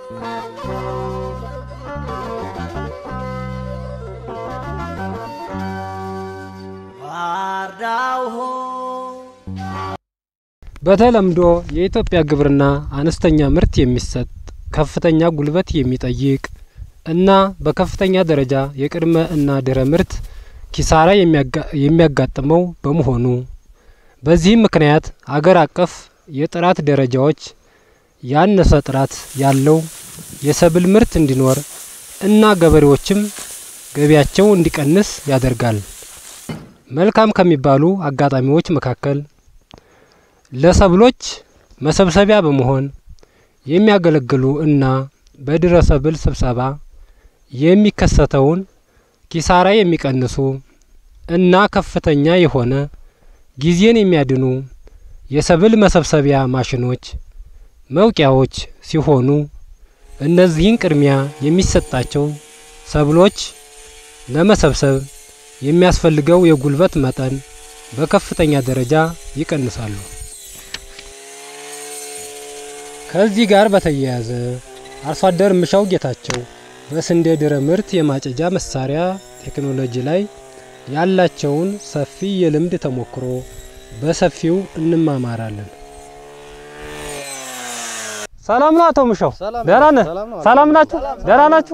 በተለምዶ የኢትዮጵያ ግብርና አነስተኛ ምርት የሚሰጥ ከፍተኛ ጉልበት የሚጠይቅ እና በከፍተኛ ደረጃ የቅድመ እና ድህረ ምርት ኪሳራ የሚያጋጥመው በመሆኑ በዚህም ምክንያት አገር አቀፍ የጥራት ደረጃዎች ያነሰ ጥራት ያለው የሰብል ምርት እንዲኖር እና ገበሬዎችም ገቢያቸው እንዲቀንስ ያደርጋል። መልካም ከሚባሉ አጋጣሚዎች መካከል ለሰብሎች መሰብሰቢያ በመሆን የሚያገለግሉ እና በድህረ ሰብል ስብሰባ የሚከሰተውን ኪሳራ የሚቀንሱ እና ከፍተኛ የሆነ ጊዜን የሚያድኑ የሰብል መሰብሰቢያ ማሽኖች፣ መውቂያዎች ሲሆኑ እነዚህን ቅድሚያ የሚሰጣቸው ሰብሎች ለመሰብሰብ የሚያስፈልገው የጉልበት መጠን በከፍተኛ ደረጃ ይቀንሳሉ። ከዚህ ጋር በተያያዘ አርሶ አደር ምሻው ጌታቸው በስንዴ ድህረ ምርት የማጨጃ መሳሪያ ቴክኖሎጂ ላይ ያላቸውን ሰፊ የልምድ ተሞክሮ በሰፊው እንማማራለን። ሰላም ነው አቶ ምሻው? ደህና ነህ? ሰላም ናችሁ? ደህና ናችሁ?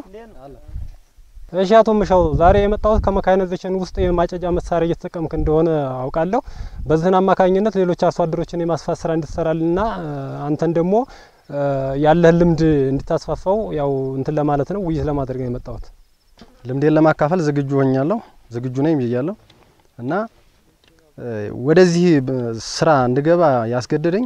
እሺ አቶ ምሻው፣ ዛሬ የመጣሁት ከመካናይዜሽን ውስጥ የማጨጃ መሳሪያ እየተጠቀምክ እንደሆነ አውቃለሁ። በዚህን አማካኝነት ሌሎች አርሶ አደሮችን የማስፋት ስራ እንድትሰራልና አንተን ደግሞ ያለህን ልምድ እንድታስፋፋው ያው እንትን ለማለት ነው፣ ውይይት ለማድረግ ነው የመጣሁት። ልምዴን ለማካፈል ዝግጁ ሆኛለሁ፣ ዝግጁ ነኝ ብያለሁ እና ወደዚህ ስራ እንድገባ ያስገደደኝ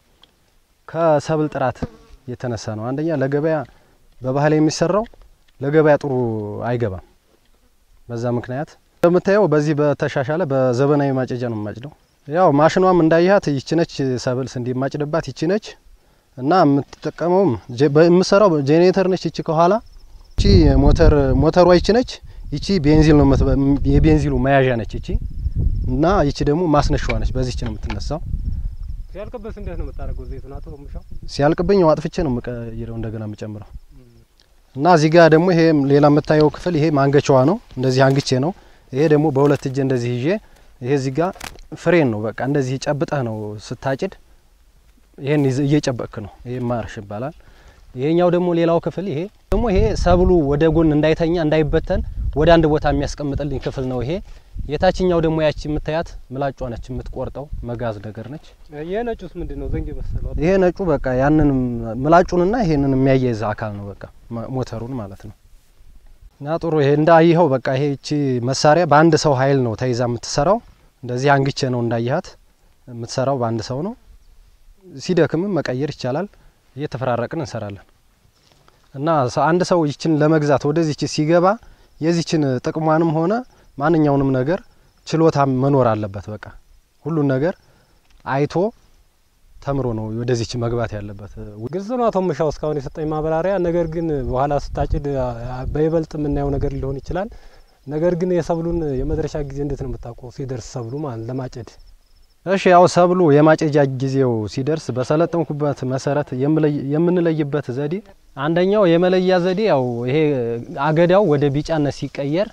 ከሰብል ጥራት የተነሳ ነው። አንደኛ ለገበያ በባህል የሚሰራው ለገበያ ጥሩ አይገባም። በዛ ምክንያት እንደምታየው በዚህ በተሻሻለ በዘመናዊ ማጨጃ ነው የማጭደው። ያው ማሽኗም እንዳያት ይችነች ሰብል ስንዴ የማጭድባት ይችነች እና የምትጠቀመውም የምሰራው ጄኔሬተር ነች። ይቺ ከኋላ ይቺ ሞተር ሞተሯ ይቺ ነች። ይቺ ቤንዚል ነው የቤንዚሉ መያዣ ነች ይቺ እና ይቺ ደግሞ ማስነሻዋ ነች። በዚህች ነው የምትነሳው። ሲያልቅበት እንዴት ነው የምታደርገው? ዘይቱን አቶ ምሻው ሲያልቅብኝ አጥፍቼ ነው የምቀይረው እንደገና የምጨምረው እና እዚህ ጋር ደግሞ ይሄ ሌላ የምታየው ክፍል ይሄ ማንገቻዋ ነው። እንደዚህ አንግቼ ነው። ይሄ ደግሞ በሁለት እጄ እንደዚህ ይዤ ይሄ እዚህ ጋር ፍሬን ነው። በቃ እንደዚህ ጨብጠህ ነው ስታጭድ፣ ይሄን እየጨበቅክ ነው። ይሄ ማርሽ ይባላል። ይሄኛው ደግሞ ሌላው ክፍል ይሄ ደግሞ ይሄ ሰብሉ ወደ ጎን እንዳይተኛ እንዳይበተን ወደ አንድ ቦታ የሚያስቀምጥልኝ ክፍል ነው። ይሄ የታችኛው ደግሞ ያቺ የምታያት ምላጯ ነች፣ የምትቆርጠው መጋዝ ነገር ነች። ይሄ ነጩስ ምንድን ነው? ዘንግ መሰለው። ይሄ ነጩ በቃ ያንን ምላጩንና ይሄንን የሚያያይዝ አካል ነው። በቃ ሞተሩን ማለት ነው። እና ጥሩ ይሄ እንዳይኸው በቃ ይሄ እቺ መሳሪያ በአንድ ሰው ኃይል ነው ተይዛ የምትሰራው። እንደዚህ አንግቼ ነው እንዳይሃት የምትሰራው በአንድ ሰው ነው። ሲደክምም መቀየር ይቻላል። እየተፈራረቅን እንሰራለን። እና አንድ ሰው ይችን ለመግዛት ወደዚች ሲገባ የዚችን ጥቅሟንም ሆነ ማንኛውንም ነገር ችሎታ መኖር አለበት። በቃ ሁሉን ነገር አይቶ ተምሮ ነው ወደዚች መግባት ያለበት። ግልጽ ነው አቶ ምሻው እስካሁን የሰጠኝ ማብራሪያ። ነገር ግን በኋላ ስታጭድ በይበልጥ የምናየው ነገር ሊሆን ይችላል። ነገር ግን የሰብሉን የመድረሻ ጊዜ እንዴት ነው የምታውቀው? ሲደርስ ሰብሉ ማለት ለማጨድ እሺ ያው ሰብሉ የማጨጃ ጊዜው ሲደርስ በሰለጠንኩበት መሰረት የምንለይበት ዘዴ አንደኛው የመለያ ዘዴ ያው ይሄ አገዳው ወደ ቢጫነት ሲቀየር፣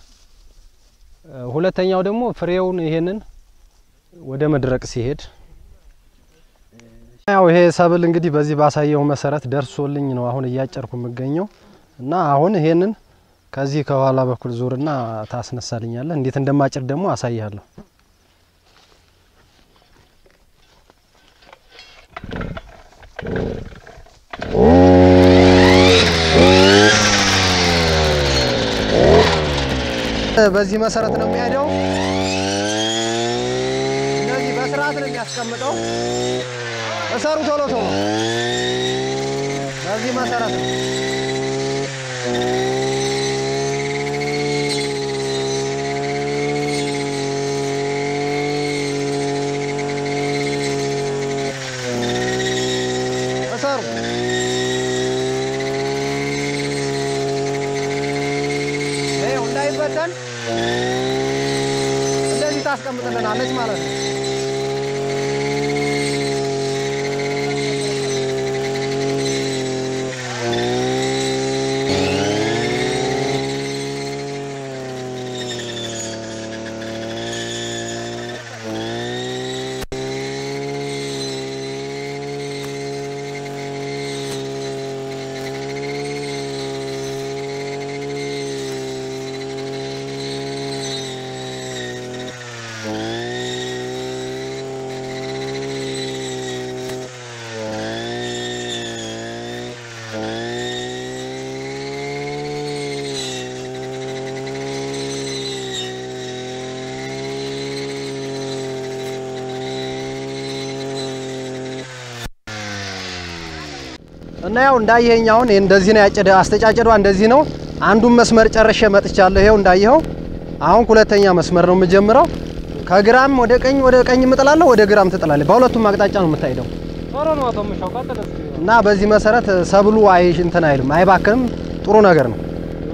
ሁለተኛው ደግሞ ፍሬውን ይሄንን ወደ መድረቅ ሲሄድ፣ ያው ይሄ ሰብል እንግዲህ በዚህ ባሳየው መሰረት ደርሶልኝ ነው አሁን እያጨርኩ የምገኘው እና አሁን ይሄንን ከዚህ ከኋላ በኩል ዙርና ታስነሳልኛለህ። እንዴት እንደማጭድ ደግሞ አሳይሃለሁ። በዚህ መሰረት ነው የሚሄደው። እንደዚህ በስርዓት ነው የሚያስቀምጠው። እሰሩ ቶሎ ቶሎ። በዚህ መሰረት ነው እሰሩ። ይኸው እንዳይበተን እንደዚህ ታስቀምጥልናለች ማለት ነው። እና ያው እንዳየኸኝ አሁን ይሄ እንደዚህ ነው ያጨደ አስተጫጨዷ እንደዚህ ነው። አንዱን መስመር ጨርሼ መጥቻለሁ። ይሄው እንዳየኸው አሁን ሁለተኛ መስመር ነው የምጀምረው። ከግራም ወደ ቀኝ ወደ ቀኝ እምጥላለሁ፣ ወደ ግራም ትጥላለህ። በሁለቱም አቅጣጫ ነው የምታሄደው ጥሩ ነው አቶ ምሻው ቀጥል እስኪ። እና በዚህ መሰረት ሰብሉ አይ እንትን አይልም አይባክንም። ጥሩ ነገር ነው።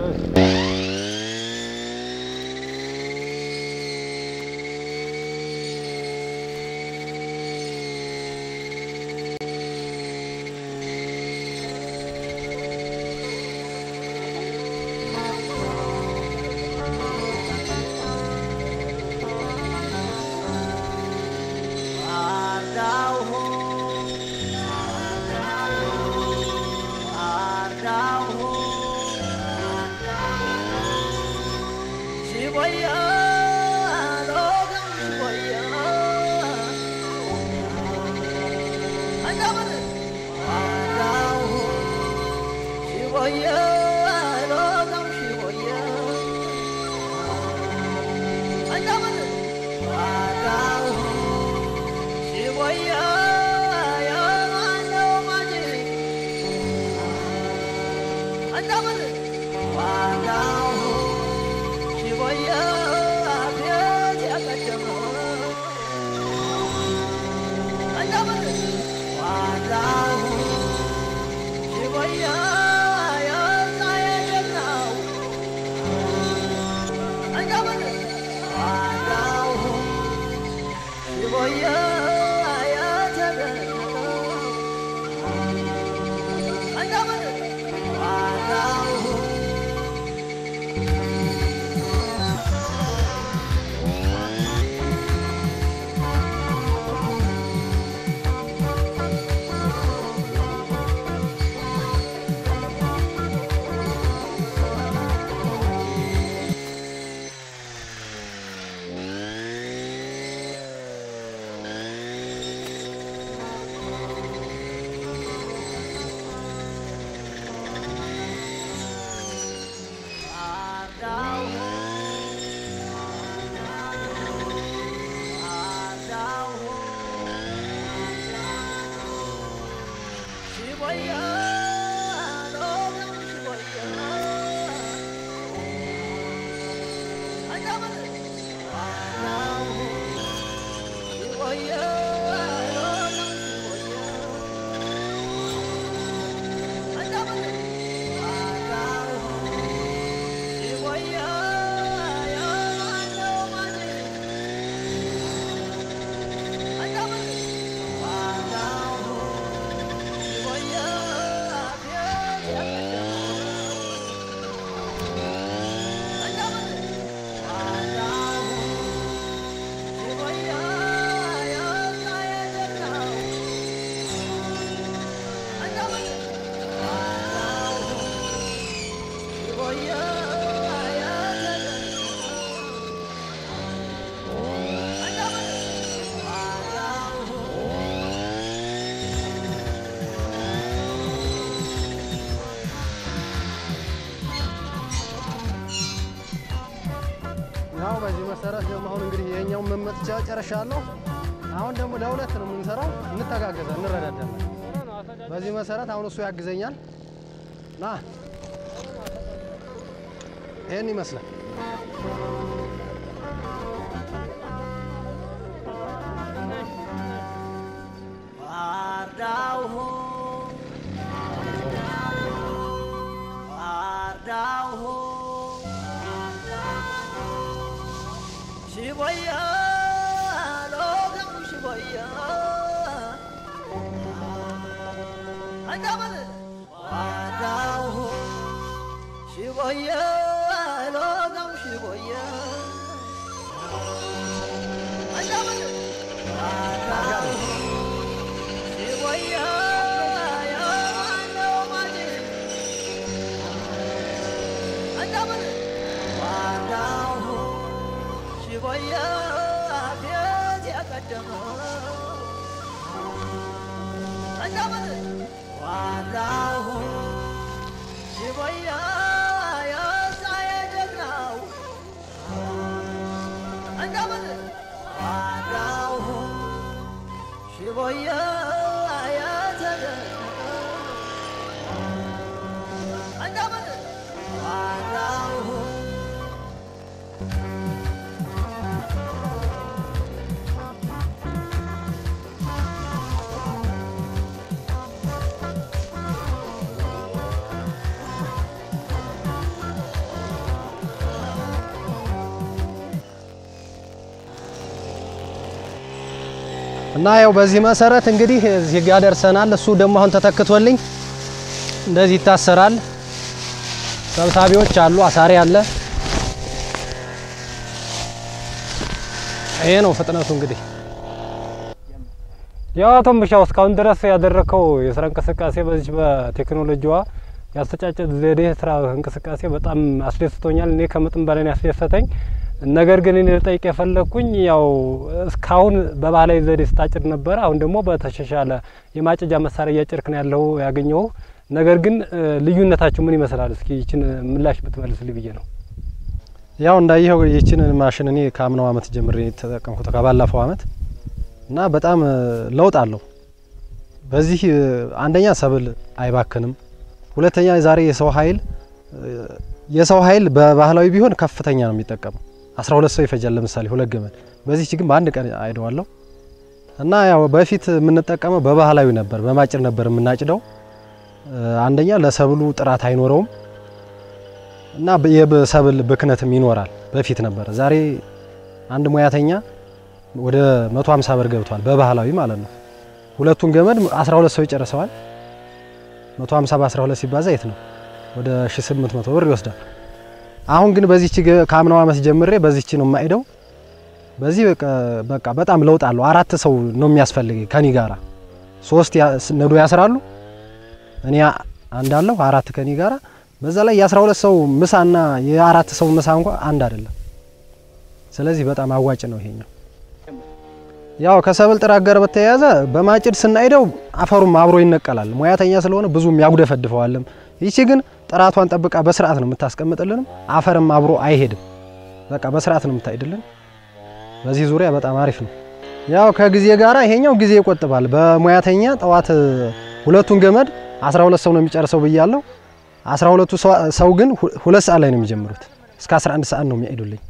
ያው በዚህ መሰረት ደግሞ አሁን እንግዲህ ይሄኛውን መመጥቻ ጨርሻለሁ። አሁን ደግሞ ለሁለት ነው የምንሰራው፣ እንተጋገዛ፣ እንረዳዳለን። በዚህ መሰረት አሁን እሱ ያግዘኛል። ና ይሄን ይመስላል። ሽቦያ ሎጋም ሽቦያ አንዳመን ዋዳው ሽቦያ ሎጋም ሽቦያ አንዳመን ዋዳው ሽቦያ ያለው ማጂ አንዳመን ዋዳው ሽቦያ ቤት ያቀደመ አንዳመን ዋዳው ሽቦያ የሳየ ጀግናው አንዳመን ዋዳው ሽቦያ የተደነቀ እና ያው በዚህ መሰረት እንግዲህ እዚህ ጋር ደርሰናል። እሱ ደግሞ አሁን ተተክቶልኝ እንደዚህ ይታሰራል። ሰብሳቢዎች አሉ፣ አሳሪ አለ። ይሄ ነው ፍጥነቱ እንግዲህ ያው አቶ ምሻው እስካሁን ድረስ ያደረከው የስራ እንቅስቃሴ በዚህ በቴክኖሎጂዋ ያስተጫጨት ዘዴ ስራ እንቅስቃሴ በጣም አስደስቶኛል። እኔ ከመጠን በላይ ነው ያስደሰተኝ። ነገር ግን እኔ ልጠይቅ የፈለግኩኝ ያው እስካሁን በባህላዊ ዘዴ ስታጭድ ነበረ። አሁን ደግሞ በተሻሻለ የማጨጃ መሳሪያ እያጨድክ ነው ያለው ያገኘው። ነገር ግን ልዩነታችሁ ምን ይመስላል? እስኪ ይችን ምላሽ ብትመልስልኝ ብዬ ነው። ያው እንዳየኸው ይችን ማሽን እኔ ከአምናው አመት ጀምሬ የተጠቀምኩት ከባለፈው አመት እና በጣም ለውጥ አለው። በዚህ አንደኛ ሰብል አይባክንም፣ ሁለተኛ ዛሬ የሰው ኃይል የሰው ኃይል በባህላዊ ቢሆን ከፍተኛ ነው የሚጠቀመው። 12 ሰው ይፈጃል ለምሳሌ ሁለት ገመድ። በዚህ ግን በአንድ ቀን አይደዋለሁ እና ያው በፊት የምንጠቀመው በባህላዊ ነበር፣ በማጭድ ነበር የምናጭደው። አንደኛ ለሰብሉ ጥራት አይኖረውም እና የሰብል ብክነትም ይኖራል። በፊት ነበር። ዛሬ አንድ ሙያተኛ ወደ 150 ብር ገብቷል፣ በባህላዊ ማለት ነው። ሁለቱን ገመድ 12 ሰው ይጨርሰዋል። 150 በ12 ሲባዛ የት ነው? ወደ 1800 ብር ይወስዳል። አሁን ግን በዚህች ከአምናው አመት ጀምሬ በዚህች ነው የማይደው። በዚህ በቃ በጣም ለውጥ አለው። አራት ሰው ነው የሚያስፈልገኝ ከኔ ጋራ ሶስት ነዶ ያስራሉ፣ እኔ አንዳለሁ አራት ከኔ ጋራ። በዛ ላይ የ12 ሰው ምሳና የአራት ሰው ምሳ እንኳ አንድ አይደለም። ስለዚህ በጣም አዋጭ ነው ይሄኛው። ያው ከሰብል ጥራት ጋር በተያያዘ በማጭድ ስናይደው አፈሩም አብሮ ይነቀላል። ሙያተኛ ስለሆነ ብዙም ያጉደፈድፈዋልም። ይቺ ግን ጥራቷን ጠብቃ በስርዓት ነው የምታስቀምጥልንም። አፈርም አብሮ አይሄድም። በቃ በስርዓት ነው የምታይድልን። በዚህ ዙሪያ በጣም አሪፍ ነው። ያው ከጊዜ ጋራ ይሄኛው ጊዜ ይቆጥባል። በሙያተኛ ጠዋት ሁለቱን ገመድ 12 ሰው ነው የሚጨርሰው ብያለሁ። 12ቱ ሰው ግን ሁለት ሰዓት ላይ ነው የሚጀምሩት። እስከ 11 ሰዓት ነው የሚያይዱልኝ።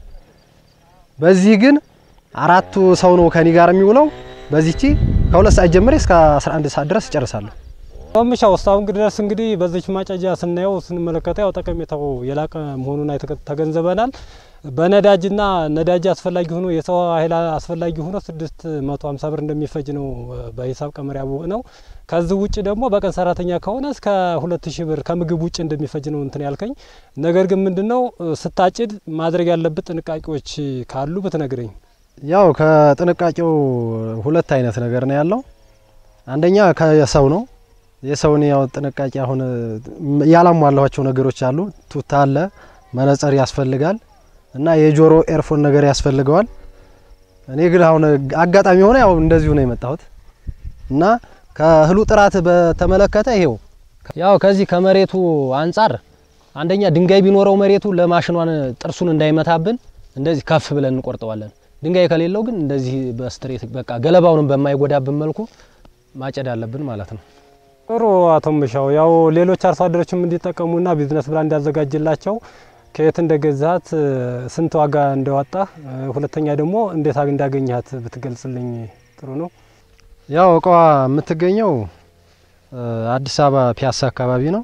በዚህ ግን አራቱ ሰው ነው ከኔ ጋር የሚውለው። በዚህቺ ከሁለት ሰዓት ጀምሬ እስከ 11 ሰዓት ድረስ እጨርሳለሁ። ምሻው እስካሁን ድረስ እንግዲህ በዚች ማጨጃ ስናየው ስንመለከተው ያው ጠቀሜታው የላቀ መሆኑን ተገንዘበናል። በነዳጅና ነዳጅ አስፈላጊ ሆኖ የሰው ኃይል አስፈላጊ ሆኖ ስድስት መቶ ሀምሳ ብር እንደሚፈጅ ነው በሂሳብ ቀመር ያወቅ ነው። ከዚህ ውጭ ደግሞ በቀን ሰራተኛ ከሆነ እስከ ሁለት ሺህ ብር ከምግብ ውጭ እንደሚፈጅ ነው እንትን ያልከኝ። ነገር ግን ምንድነው ስታጭድ ማድረግ ያለብት ጥንቃቄዎች ካሉ ብትነግረኝ። ያው ከጥንቃቄው ሁለት አይነት ነገር ነው ያለው። አንደኛ ከሰው ነው የሰውን ያው ጥንቃቄ አሁን ያላሟላኋቸው ነገሮች አሉ። ቱታ አለ፣ መነጽር ያስፈልጋል እና የጆሮ ኤርፎን ነገር ያስፈልገዋል። እኔ ግን አሁን አጋጣሚ ሆነ ያው እንደዚሁ ነው የመጣሁት እና ከእህሉ ጥራት በተመለከተ ይሄው ያው ከዚህ ከመሬቱ አንጻር አንደኛ ድንጋይ ቢኖረው መሬቱ ለማሽኗን ጥርሱን እንዳይመታብን እንደዚህ ከፍ ብለን እንቆርጠዋለን። ድንጋይ ከሌለው ግን እንደዚህ በስትሬት በቃ ገለባውንም በማይጎዳብን መልኩ ማጨድ አለብን ማለት ነው። ጥሩ አቶ ምሻው፣ ያው ሌሎች አርሶ አደሮችም እንዲጠቀሙና ቢዝነስ ብላ እንዲያዘጋጅላቸው ከየት እንደገዛት ስንት ዋጋ እንደዋጣህ፣ ሁለተኛ ደግሞ እንዴት እንዳገኘሃት ብትገልጽልኝ ጥሩ ነው። ያው እቃዋ የምትገኘው አዲስ አበባ ፒያሳ አካባቢ ነው።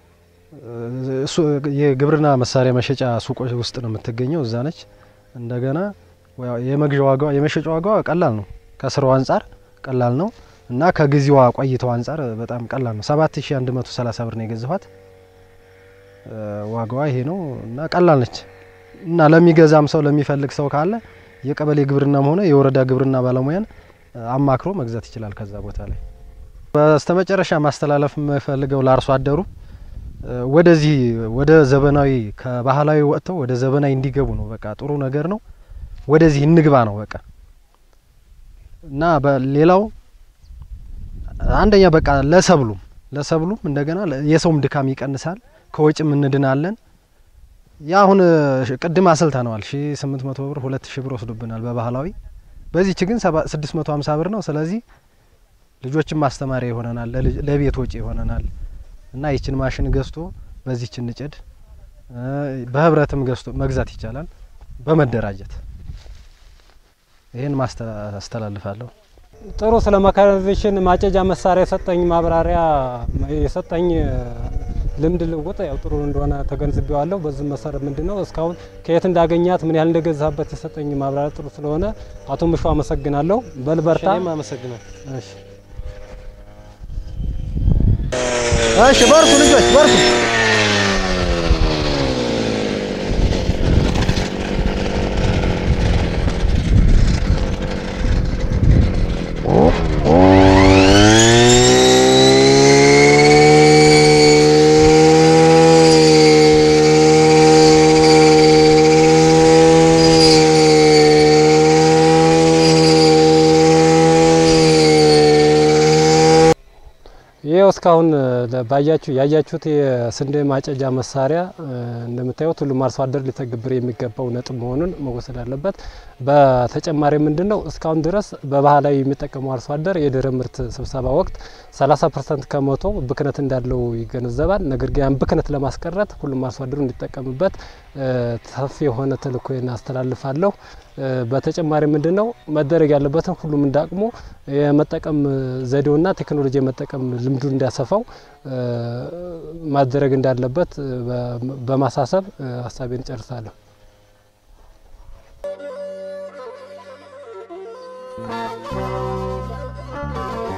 እሱ የግብርና መሳሪያ መሸጫ ሱቆች ውስጥ ነው የምትገኘው፣ እዛ ነች። እንደገና የመግዣ ዋጋ የመሸጫ ዋጋዋ ቀላል ነው፣ ከስራው አንጻር ቀላል ነው እና ከጊዜዋ ቆይተው አንጻር በጣም ቀላል ነው። 7130 ብር ነው የገዛኋት። ዋጋዋ ይሄ ነው እና ቀላል ነች እና ለሚገዛም ሰው ለሚፈልግ ሰው ካለ የቀበሌ ግብርናም ሆነ የወረዳ ግብርና ባለሙያን አማክሮ መግዛት ይችላል ከዛ ቦታ ላይ። በስተመጨረሻ ማስተላለፍ የምፈልገው ለአርሶ አደሩ ወደዚህ ወደ ዘመናዊ ከባህላዊ ወጥተው ወደ ዘመናዊ እንዲገቡ ነው። በቃ ጥሩ ነገር ነው። ወደዚህ እንግባ ነው በቃ እና በሌላው አንደኛ በቃ ለሰብሉም ለሰብሉም እንደገና የሰውም ድካም ይቀንሳል፣ ከወጭም እንድናለን። ያ አሁን ቅድም አስልተነዋል ሺ ስምንት መቶ ብር ሁለት ሺ ብር ወስዶብናል በባህላዊ በዚህች ግን ስድስት መቶ ሀምሳ ብር ነው። ስለዚህ ልጆችን ማስተማሪያ ይሆነናል፣ ለቤት ወጪ ይሆነናል እና ይችን ማሽን ገዝቶ በዚህች እንጭድ በህብረትም ገዝቶ መግዛት ይቻላል በመደራጀት ይህን ማስተላልፋለሁ። ጥሩ ስለ መካናይዜሽን ማጨጃ መሳሪያ የሰጠኝ ማብራሪያ የሰጠኝ ልምድ ልውውጥ ያው ጥሩ እንደሆነ ተገንዝቤዋለሁ። በዚህ መሰረት ምንድን ነው እስካሁን ከየት እንዳገኛት ምን ያህል እንደገዛበት የሰጠኝ ማብራሪያ ጥሩ ስለሆነ አቶ ምሹ አመሰግናለሁ። በልበርታ። እኔም አመሰግናለሁ። እሺ እሺ በርቱ ልጆች በርቱ። ይኸው እስካሁን ለ- ባያችሁ ያያችሁት የስንዴ ማጨጃ መሳሪያ እ፣ እንደምታዩት ሁሉም አርሶ አደር ሊተገብር የሚገባው ነጥብ መሆኑን መወሰድ አለበት። በተጨማሪ ምንድን ነው እስካሁን ድረስ በባህላዊ የሚጠቀመው አርሶ አደር የድህረ ምርት ስብሰባ ወቅት 30 ፐርሰንት ከመቶ ብክነት እንዳለው ይገነዘባል። ነገር ግን ያን ብክነት ለማስቀረት ሁሉም አርሶ አደሩ እንዲጠቀምበት እ፣ ሰፊ የሆነ ተልእኮዬን አስተላልፋለሁ። እ፣ በተጨማሪ ምንድን ነው መደረግ ያለበትን ሁሉም እንዳቅሙ የመጠቀም ዘዴውና ቴክኖሎጂ የመጠቀም ልምዱ እንዲያሰፋው እ፣ ማድረግ እንዳለበት እ፣ በ- በማሳሰብ እ፣ ሀሳቤን ጨርሳለሁ። Thank